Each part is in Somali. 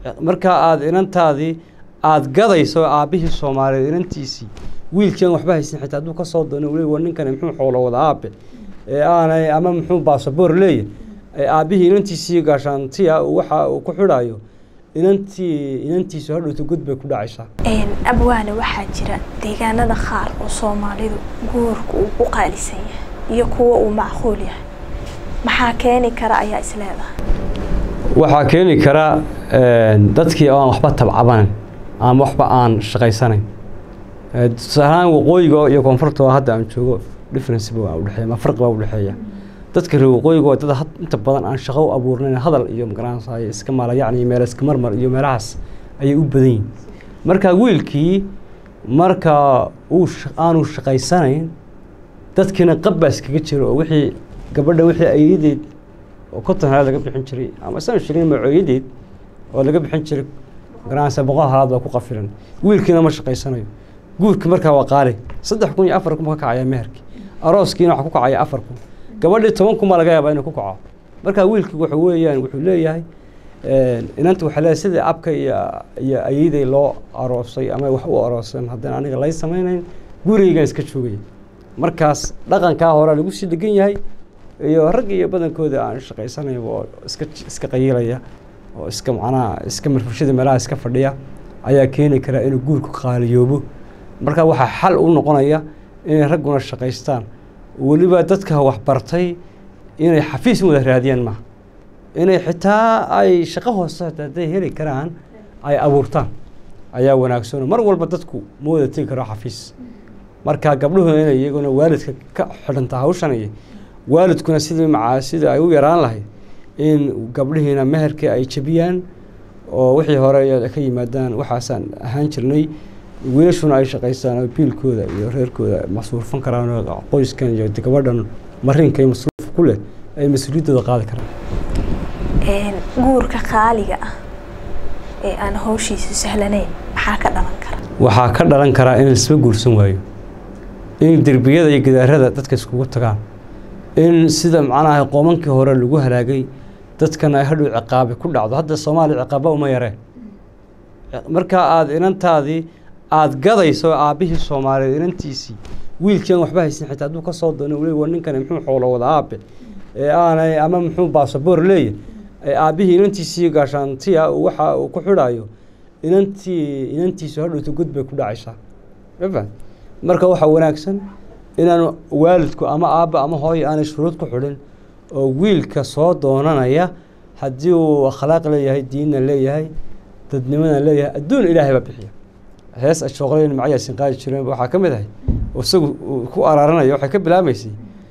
markaa aada inantaadii aada gadayso aabbihii soomaaliyeed inantiisii wiilkii aan waxba haysan xitaa hadduu kasoo doono weli war ninkani muxuu xoolo wada aabe ee aanay ama muxuu baasaboor leeyahy ee aabbihii inantiisii gaashaantiya waxa uu ku xidhayo inantii inantiisu hadhowta god bay ku dhacaysaa abwaane waxaa jira deegaanada qaar oo soomaalidu guurka uu ku qaalisan yahay iyo kuwa uu macquul yahay maxaa keeni kara ayaa isleedahay waxaa keeni kara dadkii oo aan waxba tabcabanan ama waxba aan shaqaysanayn tusaalahaan waqooyiga iyo koonfurta oo hadda aan joogo difference ba udhexeeya ma farqi baa udhexeeya dadka reer waqooyiga waa dad inta badan aan shaqo u abuurnayn hadal iyo magaranaysaay iska maala yacni meel iska marmar iyo meelahaas ayay u badan yihin marka wiilkii marka uu aanu shaqaysanayn dadkiina qab baa iskaga jira oo wixii gabadha wixii ayadeed oo konton halaad laga bixin jiray ama san shirin macooyadeed oo laga bixin jiray garanaysa boqol halaad baa ku qafilan wiilkiina ma shaqaysanayo guurki markaa waa qaali saddex kun iyo afar kun ka kacaya meherkii arooskiina waxaa ku kacaya afar kun gabadhii toban kun baa laga yaabaa inuu ku kaco markaa wiilkii waxa weeyaan wuxuu leeyahay inanta waxaa leeyahay sidii abka iyo iyo ayaday loo aroosay ama wax u arooseen haddana aniga lay samaynayn gurigeygan iska joogaya markaas dhaqankaa hore lagu sii degan yahay iyo rag iyo badankooda aan shaqaysanayn oo iska iska qayiilaya oo iska macnaha iska marfashada meelaha iska fadhiya ayaa keeni kara inuu guurku qaaliyoobo marka waxaa xal u noqonaya inay ragguna shaqaystaan weliba dadka waxbartay inay xafiis wada raadiyaan maaha inay xitaa ay shaqo hoose hadday heli karaan ay abuurtaan ayaa wanaagsan mar walba dadku ma wada tegi karo xafiis marka gabdhuhuna inay iyaguna waalidka ka xidhanta hawshanaya waalidkuna sidii macaa sidii ay u yaraan lahayd in gabdhihiina meherkii ay jebiyaan oo wixii hore ka yimaadaan waxaasaan ahaan jirnay wiilashuna ay shaqaystaan oo biilkooda iyo reerkooda masruufan karaan oo qoyskan iyo gabadhan marinka iyo masruuf ku leh ay mas-uuliyaddooda qaadi karaan guurka qaaliga ah ee aan hawshiisa sahlanayn maxaa ka dhalan kara waxaa ka dhalan karaa in laisba guursan waayo in derbiyada iyo gidaarada dadka iskugu tagaan in sida macnaha qoomankii hore lagu halaagay dadkana ay hadhow ciqaabi ku dhacdo hadda soomaaliya ciqaaba uma yareen markaa aada inantaadii aada gadayso aabbihii soomaaliyeed inantiisii wiilkii aan waxba haysan xitaa hadduu kasoo doono weli war ninkani muxuu xoolo wada aabe ee aanay ama muxuu baasaboor leeyahy ee aabbihii inantiisii gaashaantiya waxa uu ku xidhayo inantii inantiisu hadhowta god bay ku dhacaysaa mafaham marka waxaa wanaagsan inaanu waalidku ama aabba ama hooyo aanay shuruud ku xidhin oo wiilka soo doonanaya haddii uu akhlaaq leeyahay diinna leeyahay dadnimana leeyahay adduun ilaahay baa bixiya hees ashooqlayn macayaasin qaadi jireen waxaa ka mid ahay isagu ku araaranaya waxay ka bilaabaysay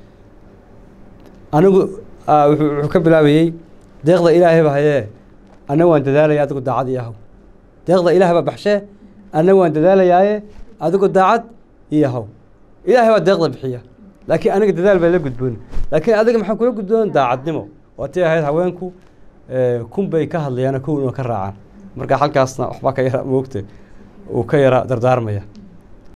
anigu wuxuu ka bilaabayey deeqda ilaahay ba hayee anna waan dadaalaya adigu daacad iyo haw deeqda ilaahay baa baxshee anna waan dadaalayaaye adigu daacad iyo haw ilaahay baa deeqda bixiya laakiin aniga dadaal baa la gudboon laakiin adiga maxaa kula gudboon daacadnimo waatii ahayd haweenku kun bay ka hadlayaan kowna ka raacaan marka halkaasna waxbaa ka yara moogta uu ka yara dardaarmaya